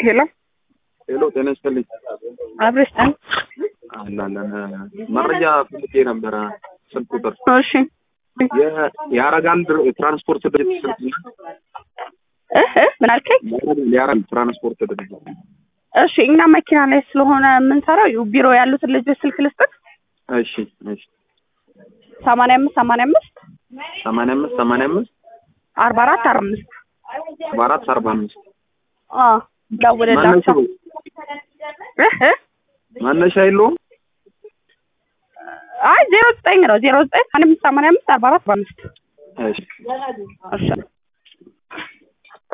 ሄሎ ሄሎ ጤና ይስጥልኝ። አብረሽ ጠን አላለን መረጃ ፈልጌ ነበረ። ስልክ ቁጥር እሺ የ- የአረጋን ድር- ትራንስፖርት ድርጅት ስልክ እ እ ምን አልከኝ? የአረጋን ትራንስፖርት ድርጅት እሺ እኛ መኪና ላይ ስለሆነ የምንሰራው ይኸው ቢሮ ያሉትን ልጆች ስልክ ልስጥህ። እሺ እሺ ሰማንያ አምስት ሰማንያ አምስት ሰማንያ አምስት ሰማንያ አምስት አርባ አራት አርባ አምስት አርባ አራት አርባ አምስት አ ደውልላቸው። እ እ መነሻ የለውም። አይ ዜሮ ዘጠኝ ነው ዜሮ ዘጠኝ አንድ አምስት ሰማንያ አምስት አርባ አራት አርባ አምስት እሺ እሺ